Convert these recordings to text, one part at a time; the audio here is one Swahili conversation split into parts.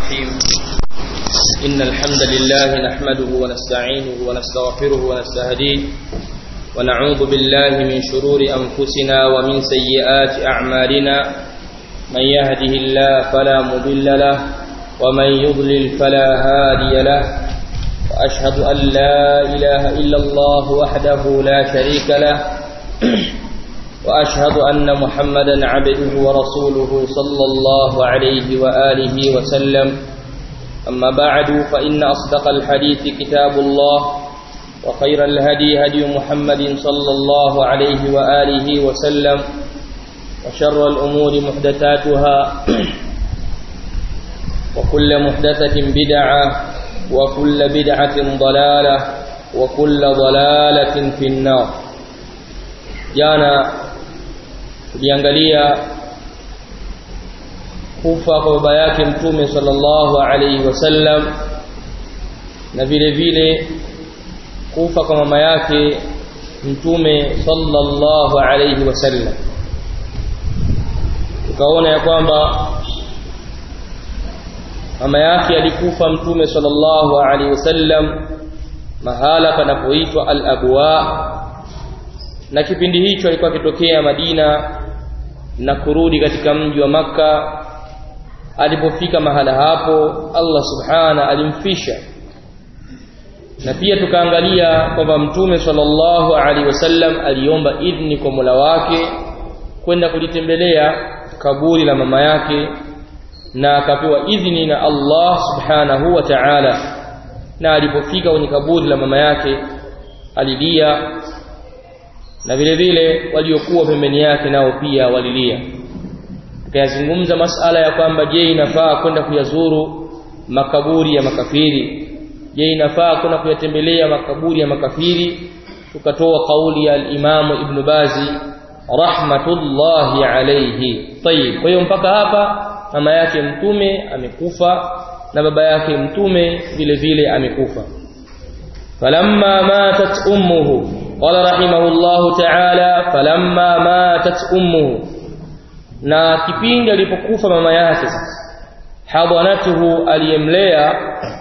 الرحيم إن الحمد لله نحمده ونستعينه ونستغفره ونستهديه ونعوذ بالله من شرور أنفسنا ومن سيئات أعمالنا من يهده الله فلا مضل له ومن يضلل فلا هادي له وأشهد أن لا إله إلا الله وحده لا شريك له وأشهد أن محمدا عبده ورسوله صلى الله عليه وآله وسلم أما بعد فإن أصدق الحديث كتاب الله وخير الهدي هدي محمد صلى الله عليه وآله وسلم وشر الأمور محدثاتها وكل محدثة بدعة وكل بدعة ضلالة وكل ضلالة في النار jana tuliangalia kufa kwa baba yake mtume sallallahu alaihi wasallam na vile vile kufa kwa mama yake mtume sallallahu alaihi wasallam tukaona ya kwamba mama yake alikufa mtume sallallahu alaihi wasallam mahala panapoitwa al-abwa na kipindi hicho alikuwa akitokea Madina na kurudi katika mji wa maka alipofika mahala hapo Allah subhana alimfisha na pia tukaangalia kwamba mtume sallallahu alaihi wasallam aliomba idhni kwa Mola wake kwenda kulitembelea kaburi la mama yake na akapewa idhni na Allah subhanahu wa ta'ala na alipofika kwenye kaburi la mama yake alilia na vile vile waliokuwa pembeni yake nao pia walilia tukayazungumza masala ya kwamba je inafaa kwenda kuyazuru makaburi ya makafiri je inafaa kwenda kuyatembelea makaburi ya makafiri tukatoa kauli ya al-Imam Ibn Bazi rahmatullahi alayhi tayib kwa hiyo mpaka hapa mama yake mtume amekufa na baba yake mtume vile vile amekufa falamma matat ummuhu قال رحمه الله تعالى فلما ماتت امه na kipindi alipokufa mama yake hadanatuhu aliyemlea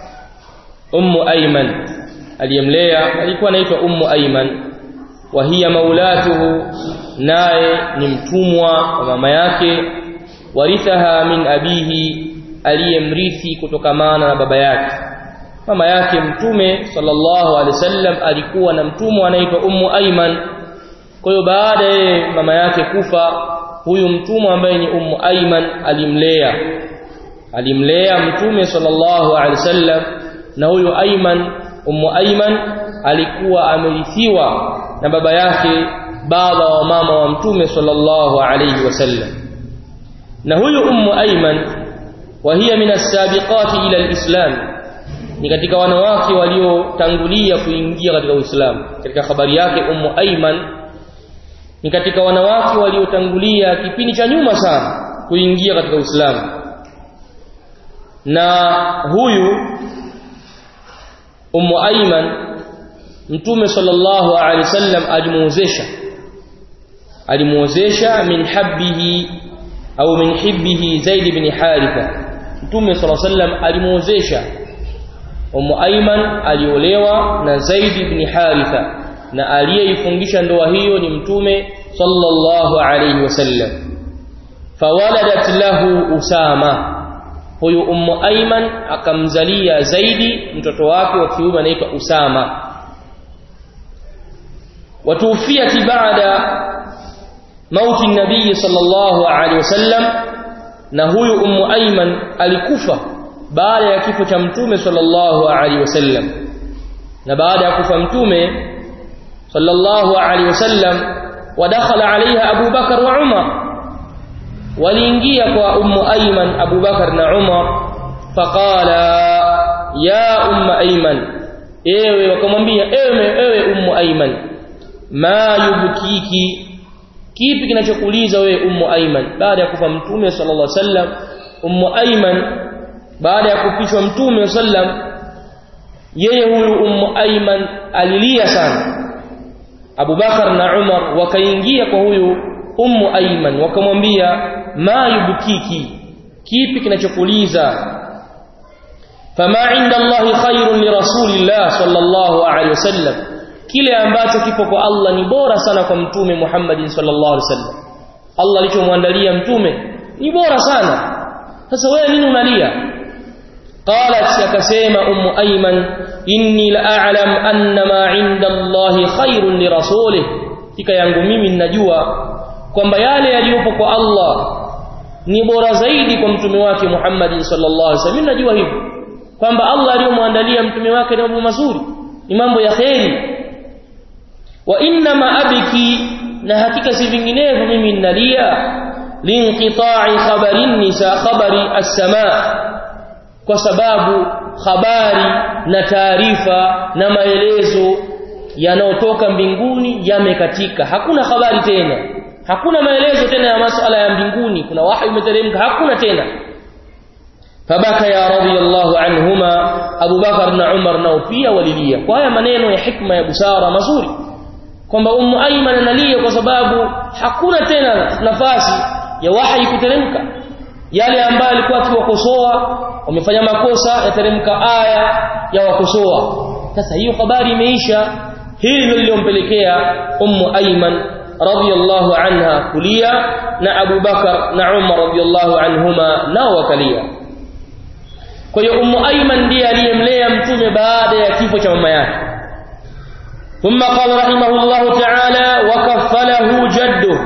ummu ayman aliyemlea alikuwa anaitwa ummu ayman wa hiya maulatuhu naye ni mtumwa wa mama yake warithaha min abihi aliyemrithi kutokamana na baba yake mama yake mtume sallallahu alaihi wasallam alikuwa na mtumwa anaitwa ummu ayman kwa hiyo baada ya mama yake kufa huyu mtumwa ambaye ni ummu ayman alimlea alimlea mtume sallallahu alaihi wasallam na huyu ayman ummu ayman alikuwa amerithiwa na baba yake baba wa mama wa mtume sallallahu alaihi wasallam na huyu ummu ayman wa hiya min as-sabiqati ila al-islam ni katika wanawake waliotangulia kuingia katika Uislamu katika habari yake Ummu Ayman ni katika wanawake waliotangulia kipindi cha nyuma sana kuingia katika Uislamu na huyu Ummu Ayman Mtume sallallahu alaihi wasallam alimuozesha alimuozesha min habbihi au min hibbihi Zaid ibn Haritha Mtume sallallahu alaihi wasallam alimuozesha Ummu Ayman aliolewa na Zaid ibn Haritha na aliyeifungisha ndoa hiyo ni Mtume sallallahu alayhi wasallam fawaladat lahu Usama huyu Ummu Ayman akamzalia Zaidi mtoto wake wa kiume anaitwa Usama watufiat baada mauti nabii sallallahu alayhi wasallam na huyu Ummu Ayman alikufa baada ya kifo cha mtume sallallahu alaihi wasallam na baada ya kufa mtume sallallahu alaihi wasallam wadakhala alaiha Abu Bakar wa Umar waliingia kwa ummu Ayman Abu Bakar na Umar faqala ya ummu Ayman ewe wakamwambia ewe ewe ummu Ayman ma yubkiki kipi kinachokuliza wewe ummu Ayman baada ya kufa mtume sallallahu alaihi wasallam ummu Ayman baada ya kupishwa mtume sallam yeye huyu ummu ayman alilia sana Abu Bakar na Umar wakaingia kwa huyu ummu ayman wakamwambia ma yubkiki kipi kinachokuliza fama inda Allahi khairun li rasulillah sallallahu alaihi wasallam kile ambacho kipo kwa Allah ni bora sana kwa mtume Muhammad sallallahu alaihi wasallam Allah alichomwandalia mtume ni bora sana sasa wewe nini unalia qalat akasema ummu ayman inni la a'lam anna ma 'inda Allahi khairun li rasulih kika yangu mimi ninajua kwamba yale yaliyopo kwa Allah ni bora zaidi kwa mtume wake Muhammad sallallahu alaihi wasallam najua hivyo kwamba Allah aliyomwandalia mtume wake ni mambo mazuri ni mambo ya kheri wa inna ma abiki na hakika si vinginevyo mimi ninalia linqita'i khabarin nisa khabari as-samaa kwa sababu habari na taarifa na maelezo yanayotoka mbinguni yamekatika hakuna habari tena hakuna maelezo tena ya masuala ya mbinguni kuna wahi umeteremka hakuna tena fabaka ya radiyallahu anhuma Abu Bakar na Umar nao pia walilia kwa haya maneno ya hikma ya busara mazuri kwamba Ummu Ayman analia kwa sababu hakuna tena nafasi ya wahi kuteremka yale ambayo alikuwa akiwakosoa wamefanya makosa yateremka aya ya wakosoa sasa hiyo habari imeisha hili ndilo lilompelekea Ummu Ayman radiyallahu anha kulia na Abu Bakar na Umar radiyallahu anhuma nao wakalia kwa hiyo Ummu Ayman ndiye aliyemlea mtume baada ya kifo cha mama yake ثم قال رحمه الله تعالى وكفله جده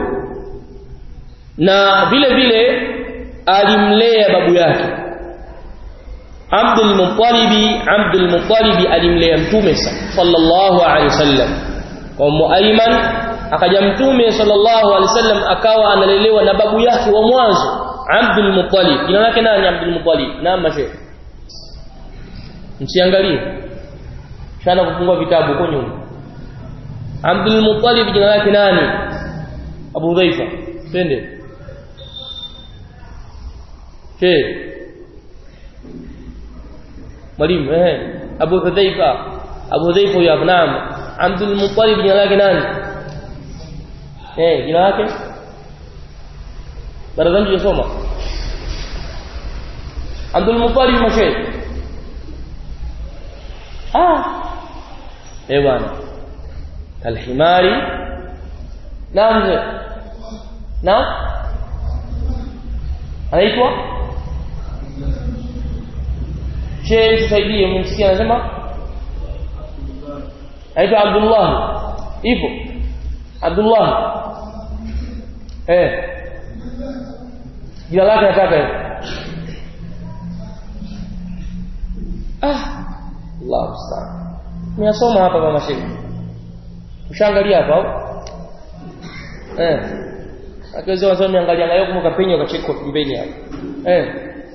na vile vile alimlea babu yake Abdul Muttalib Abdul Muttalib alimlea mtume sallallahu alaihi wasallam kwa Muayman akaja mtume sallallahu alaihi wasallam akawa analelewa na babu yake wa mwanzo Abdul Muttalib jina lake nani Abdul Muttalib naam mashe msiangalie shana kufungua vitabu huko nyuma Abdul Muttalib jina lake nani Abu Dhaifa twende Che Mwalimu eh Abu Hudhaifa Abu Hudhaifa ya naam Abdul Muttalib jina lake nani eh jina lake barazani tusoma Abdul Muttalib mashe ah eh bwana kalhimari naam mzee naam anaitwa Sheikh tusaidie mmsikia anasema anaitwa Abdullah ipo Abdullah eh jina lake nataka ah Allah musta'an nimesoma hapa mama Sheikh ushaangalia hapa au eh akiweza wasoma niangalia ngayo kama kapenya ukacheka pembeni hapo eh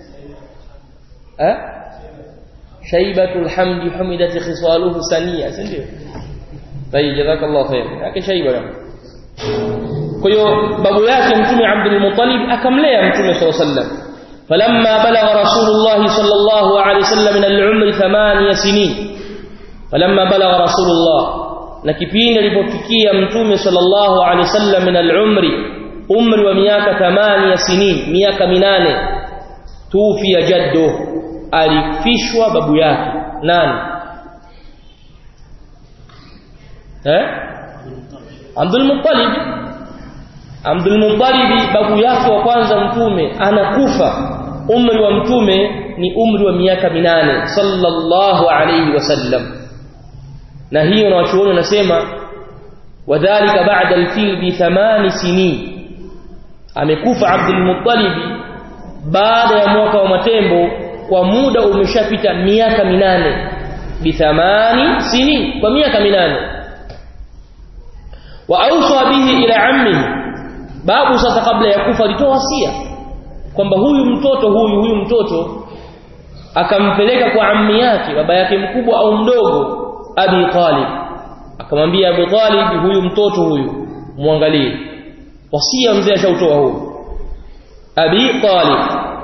eh shaibatul hamdi humidat khisaluhu sania si ndio tayi jazakallahu khair yake shaiba kwa hiyo babu yake mtume Abdul Muttalib akamlea mtume sallallahu alaihi wasallam فلما بلغ رسول الله صلى الله عليه وسلم من العمر ثمانية سنين فلما بلغ رسول الله na kipindi alipofikia mtume sallallahu alaihi wasallam min al-umri umri wa miaka 8 sinin miaka minane tufi jaddu alifishwa babu yake nani eh Abdul Muttalib Abdul Muttalib babu yake wa kwanza mtume anakufa umri wa mtume ni umri wa miaka minane sallallahu alayhi wasallam na hiyo na wachuoni wanasema wadhālika ba'da al-fil bi thamani sinin amekufa Abdul Muttalib baada ya mwaka wa matembo kwa muda umeshapita miaka minane bi thamani sinin kwa miaka minane wa awsa bihi ila ammihi babu sasa kabla ya kufa alitoa wasia kwamba huyu mtoto huyu huyu mtoto akampeleka kwa ammi yake baba yake mkubwa au mdogo Abi Talib akamwambia Abu Talib huyu mtoto huyu muangalie wasia mzee ashautoa huyu Abi Talib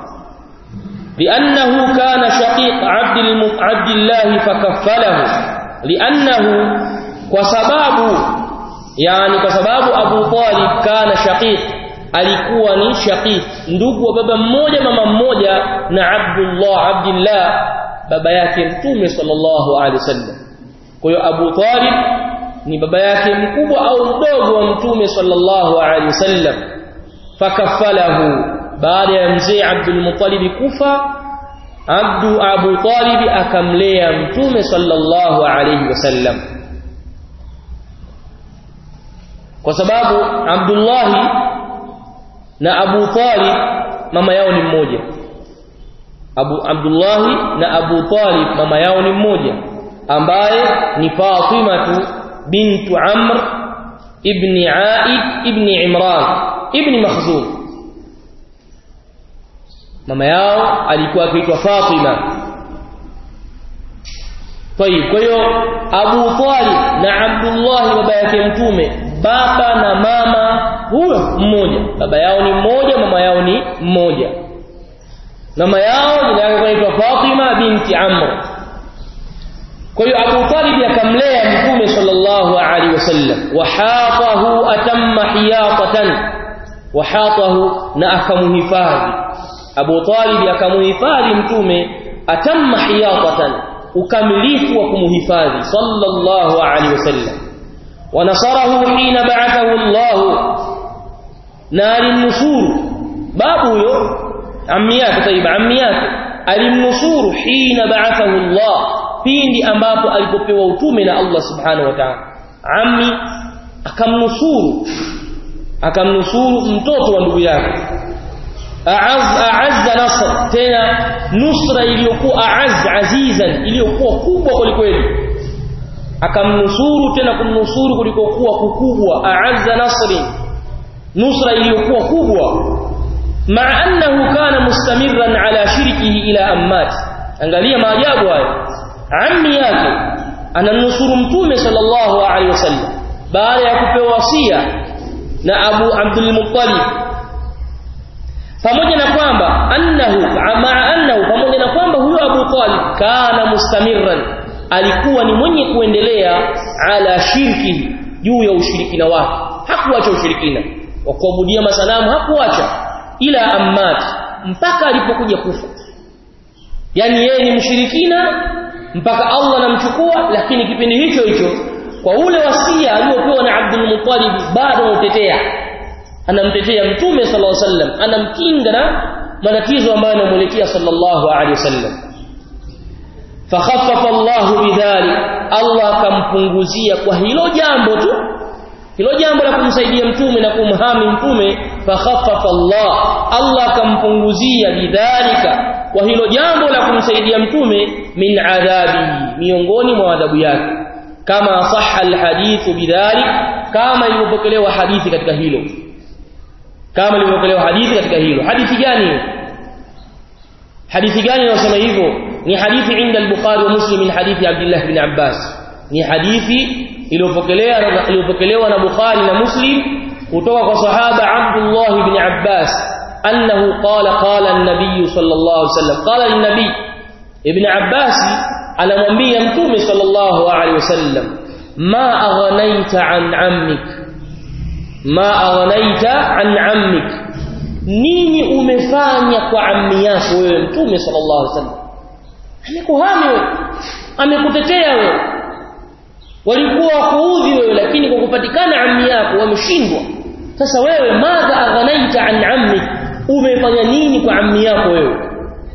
لأنه كان شقيق عبد الم... عبد الله فكفله لأنه وسبب يعني وسبب أبو طالب كان شقيق alikuwa ni shaqiq ndugu wa baba mmoja mama mmoja na Abdullah Abdullah baba yake mtume sallallahu alaihi wasallam kwa hiyo Abu Talib ni baba yake mkubwa au mdogo wa mtume sallallahu alaihi wasallam fakafalahu baada ya mzee Abdul Muttalib kufa Abdu Abu Talib akamlea mtume sallallahu alaihi wasallam kwa sababu Abdullah na Abu Talib mama yao ni mmoja Abu Abdullah na Abu Talib mama yao ni mmoja ambaye ni Fatima bintu Amr ibn Aid ibn Imran ibn Makhzum mama yao alikuwa akiitwa Fatima Tayib kwa hiyo Abu Talib na Abdullah baba yake mtume baba na mama huyo mmoja baba yao ni mmoja mama yao ni mmoja mama yao jina lake inaitwa Fatima binti Amr kwa hiyo Abu Talib akamlea mtume sallallahu alaihi wasallam wahatahu atamma hiyatatan wahatahu na akamuhifadhi Abu Talib akamuhifadhi mtume atamma hiyatatan ukamilifu wa kumuhifadhi sallallahu alaihi wasallam wanasarahu hina ba'athahu Allah na alimnusuru babu huyo ammi yake taiba ammi yake alimnusuru hina ba'athahu Allah pindi ambapo alipopewa utume na Allah subhanahu wa ta'ala ammi akamnusuru akamnusuru mtoto wa ndugu yake aaz aazza nasr tena nusra iliyokuwa aaz azizan iliyokuwa kubwa kwelikweli akamnusuru tena kumnusuru kulikokuwa kukubwa aazza nasri nusra iliyokuwa kubwa maa annahu kana mustamirran ala shirkihi ila ammat angalia maajabu haya ammi yake anamnusuru mtume sallallahu alaihi wasallam baada ya kupewa wasia na Abu Abdul Muttalib pamoja na kwamba annahu maa annahu pamoja na kwamba huyo Abu Talib kana mustamirran alikuwa ni mwenye kuendelea ala shirki juu ya ushirikina wake hakuacha ushirikina wa kuabudia masanamu hakuacha ila ammat mpaka alipokuja kufa yani yeye ni mshirikina mpaka Allah anamchukua lakini kipindi hicho hicho kwa ule wasia aliopewa na Abdul Muttalib bado anautetea anamtetea mtume sallallahu alaihi wasallam anamkinga na matatizo ambayo yanamuelekea sallallahu alaihi wasallam fakhaffafa Allah bidhalik Allah akampunguzia kwa hilo jambo tu hilo jambo la kumsaidia mtume na kumhami mtume fakhaffafa Allah Allah akampunguzia bidhalika kwa hilo jambo la kumsaidia mtume min adhabi miongoni mwa adhabu yake kama sahha alhadithu bidhalik kama ilipokelewa hadithi katika hilo kama ilipokelewa hadithi katika hilo hadithi gani hadithi gani inasema hivyo ni hadithi inda al-Bukhari wa Muslim min hadithi Abdullah ibn Abbas ni hadithi iliyopokelewa iliyopokelewa na Bukhari na Muslim kutoka kwa sahaba Abdullah ibn Abbas annahu qala qala an-nabiy sallallahu alaihi wasallam qala an-nabiy ibn Abbas anamwambia mtume sallallahu alaihi wasallam ma aghnaita an ammik ma aghnaita an ammik nini umefanya kwa ammi yako wewe mtume sallallahu alaihi wasallam amekuhami wewe amekutetea wewe walikuwa wakuudhi wewe lakini kwa kupatikana ammi yako wameshindwa sasa wewe madha aghnaita an ammi umefanya nini kwa ammi yako wewe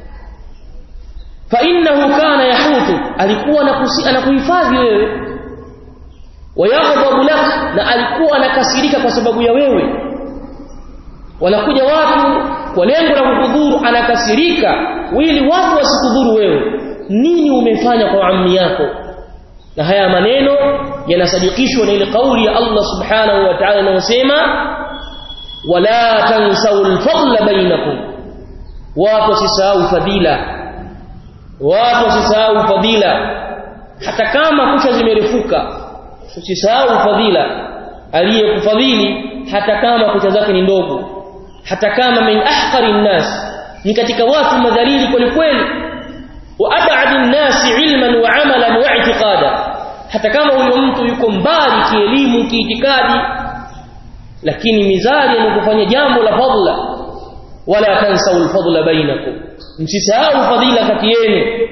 fa innahu kana yahutu alikuwa anakuhifadhi wewe wayaghdabu lak na alikuwa anakasirika kwa sababu ya wewe wanakuja watu kwa lengo la kukudhuru anakasirika ili watu wasikudhuru wewe nini umefanya kwa ammi yako na haya maneno yanasadikishwa na ile kauli ya Allah subhanahu wa ta'ala inayosema wala tansau al-fadla bainakum watu wasisahau fadila watu wasisahau fadila hata kama kucha zimerefuka usisahau fadila aliyekufadhili hata kama kucha zake ni ndogo hata kama min ahqari nnas ni katika watu madhalili kweli kweli wa ab'ad nnas ilman wa amalan wa i'tiqada hata kama huyo mtu yuko mbali kielimu kiitikadi lakini mizali anapofanya jambo la fadla wala tansau alfadla bainakum msisahau fadila kati yenu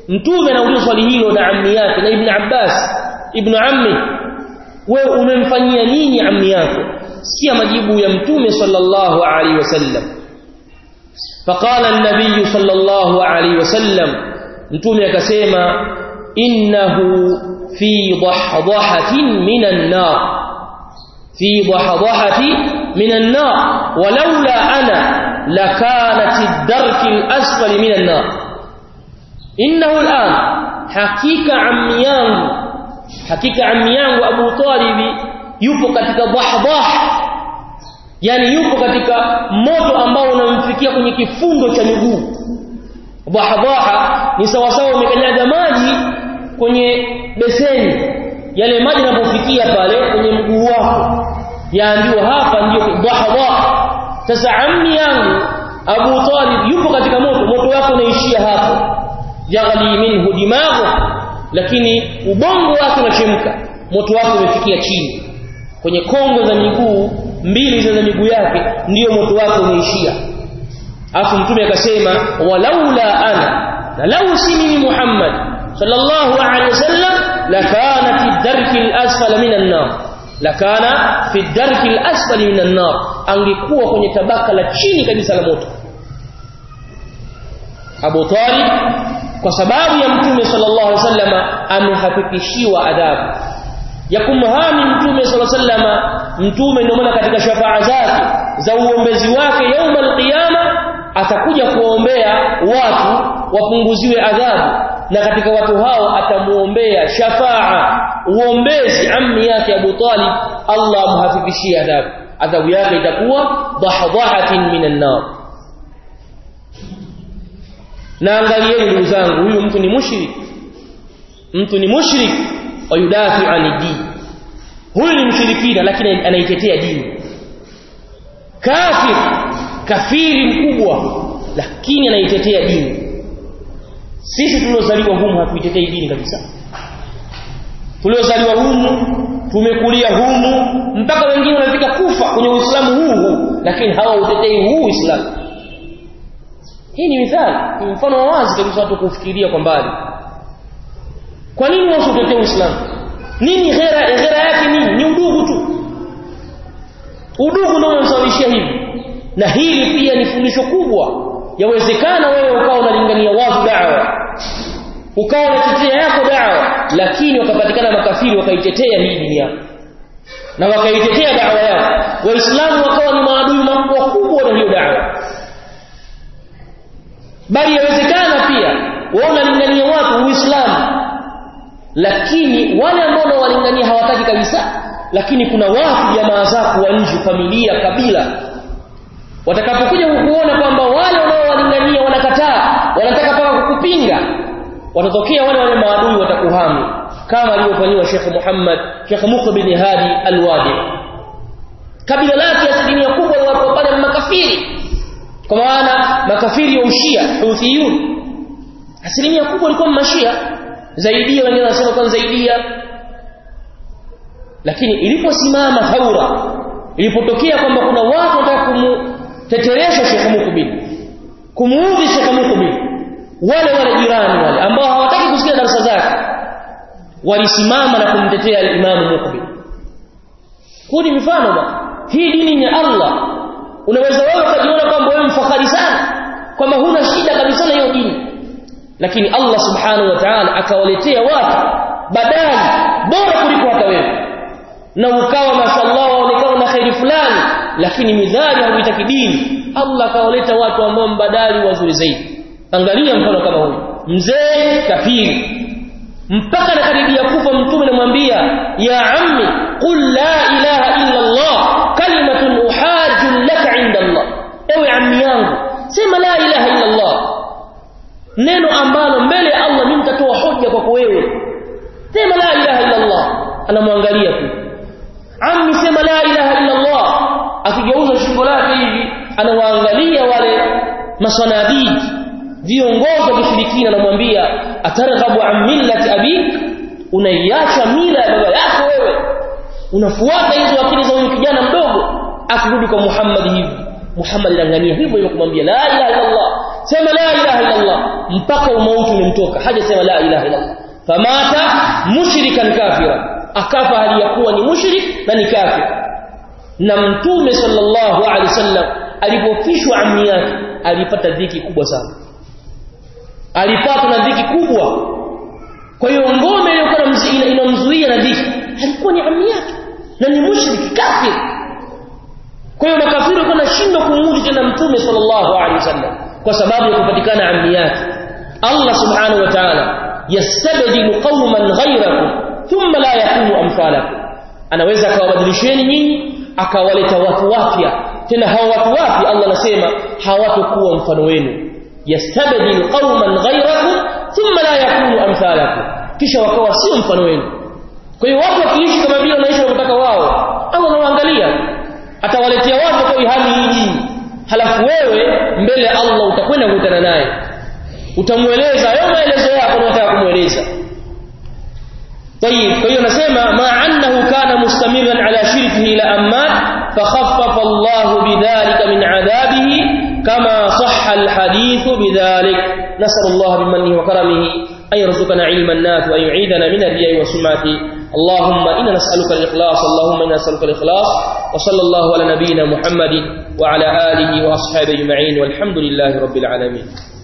mtume anaulizwa swali hilo na ammi yake na ibn Abbas ibn ammi wewe umemfanyia nini ammi yako si majibu ya mtume sallallahu alaihi wasallam فقال النبي صلى الله عليه وسلم mtume akasema innahu fi dahdahatin minan nar fi dahadahati minan nar walaula ana lakanat ad-darki al-asfali minan nar innahu al-an hakika ammi yangu hakika ammi yangu Abu Talib yupo katika dahdah yani yupo katika moto ambao unamfikia kwenye kifundo cha miguu dahdaha ni sawasawa umekanyaga maji kwenye beseni yale maji yanapofikia pale kwenye mguu wako yaambiwa hapa ndio dahdaha sasa ammi yangu Abu Talib yupo katika moto moto wake unaishia hapo yaghli minhu dimaghu lakini ubongo wake unachemka moto wake umefikia chini kwenye kongo za miguu mbili za miguu yake ndiyo moto wake umeishia afu mtume akasema walaula ana na lau si mimi Muhammad sallallahu alaihi wasallam lakana fi darki al-asfala minan nar lakana fi darki al-asfali minan nar angekuwa kwenye tabaka la chini kabisa la moto Abu Talib kwa sababu ya mtume sallallahu alaihi wasallam amehakikishiwa adhabu ya kumhami mtume sallallahu alaihi wasallam mtume ndio maana katika shafaa zake za uombezi wake yauma alqiyama atakuja kuombea watu wapunguziwe adhabu na katika watu hao atamuombea shafaa uombezi ammi yake Abu Talib Allah amhafifishie adhabu adhabu yake itakuwa dahdahatin minan nar na angalieni ndugu zangu huyu mtu ni mushrik mtu ni mushrik wa yudafi ani dini huyu ni mshirikina lakini anaitetea dini kafir kafiri mkubwa lakini anaitetea dini sisi tuliozaliwa humu hatuitetei dini kabisa tuliozaliwa humu tumekulia humu mpaka wengine wanafika kufa kwenye uislamu huu huu lakini hawautetei huu uislamu hii ni mithali ni mfano wa wazi kabisa watu kufikiria kwa mbali kwa nini wao utetee uislamu nini ghera ghera yake nini ni udugu tu udugu ndio unasababishia hivi na hili pia ni fundisho kubwa yawezekana wewe ukawa unalingania watu da'wa ukawa unatetea yako da'wa lakini wakapatikana makafiri wakaitetea hii dini yako na wakaitetea da'wa yako waislamu wakawa ni maadui wakubwa na hiyo da'wa bali yawezekana pia wao unalingania watu uislamu lakini wale ambao wanawalingania hawataki kabisa lakini kuna watu jamaa zako wa nje familia kabila watakapokuja kukuona kwamba wale wanaowalingania wanakataa wanataka paka kukupinga watatokea wale wale maadui watakuhami kama alivyofanyiwa Sheikh Muhammad Sheikh Mukh bin Hadi Al-Wadi kabila lake asilimia kubwa ya watu pale makafiri kwa maana makafiri wa ushia Houthiyun asilimia kubwa walikuwa mashia zaidia wengine wanasema kwa zaidia lakini iliposimama thaura ilipotokea kwamba kuna watu wanataka kumteteresha Sheikh Mukbil kumuudhi Sheikh Mukbil wale wale jirani wale ambao hawataki kusikia darasa zake walisimama na kumtetea al-Imam Mukbil huu ni mfano bwana hii dini ni Allah unaweza wewe ukajiona kwamba wewe mfahari sana kwamba huna shida kabisa na hiyo dini lakini Allah subhanahu wa ta'ala akawaletea watu badali bora kuliko hata wewe na ukawa mashallah waonekana na khairi fulani lakini midhali hauitaki dini Allah akawaleta watu ambao mbadali wazuri zaidi angalia mfano kama huyu mzee kafiri mpaka nakaribia kufa mtume anamwambia ya ammi qul la ilaha illa Allah kalimatun uhajju laka inda Allah ewe ammi yangu sema la ilaha illa Allah neno ambalo mbele ya Allah mimi nitatoa hoja kwako wewe sema la ilaha illa Allah anamwangalia tu ammi sema la ilaha illa Allah akigeuza shingo lake hivi anawaangalia wale masanadii viongozi wa kishirikina anamwambia atarghabu an millati abik unaiacha mila ya baba yako wewe unafuata hizo akili za huyu kijana mdogo akirudi kwa Muhammad hivi Muhammad anangania hivyo hivyo kumwambia la ilaha illa Allah sema la ilaha illa Allah mpaka umauti umemtoka hajasema la ilaha illa Allah famata mushrikan kafira akafa hali ya kuwa ni mushrik na ni kafir na mtume sallallahu alaihi wasallam alipofishwa ammi yake alipata dhiki kubwa sana alipata na dhiki kubwa kwa hiyo ngome iliyokuwa inamzuia na dhiki alikuwa ni ammi yake na ni mushriki kafir kwa hiyo makafiri walikuwa wanashindwa kumudu tena mtume sallallahu alaihi wasallam kwa sababu ya kupatikana ammi yake Allah subhanahu wa ta'ala yastabdilu qauman ghayrakum thumma la yakunu amsalakum anaweza akawabadilisheni nyinyi akawaleta watu wapya tena hao watu wapya Allah anasema hawatakuwa mfano wenu yastabdil qauman ghayrakum thumma la yakunu amsalakum kisha wakawa sio mfano wenu kwa hiyo watu wakiishi kama vile wanaishi wanataka wao Allah anawaangalia atawaletea watu kwa hali hii halafu wewe mbele Allah utakwenda kukutana naye utamueleza hayo maelezo yako unataka kumueleza طيب فهي نسمع مع أنه كان مستمرا على شركه إلى أمات فخفف الله بذلك من عذابه كما صح الحديث بذلك نسأل الله بمنه وكرمه أن يرزقنا علما نافعا وأن يعيدنا من الرياء والسمعة اللهم إنا نسألك الإخلاص اللهم إنا نسألك الإخلاص وصلى الله على نبينا محمد وعلى آله وأصحابه أجمعين والحمد لله رب العالمين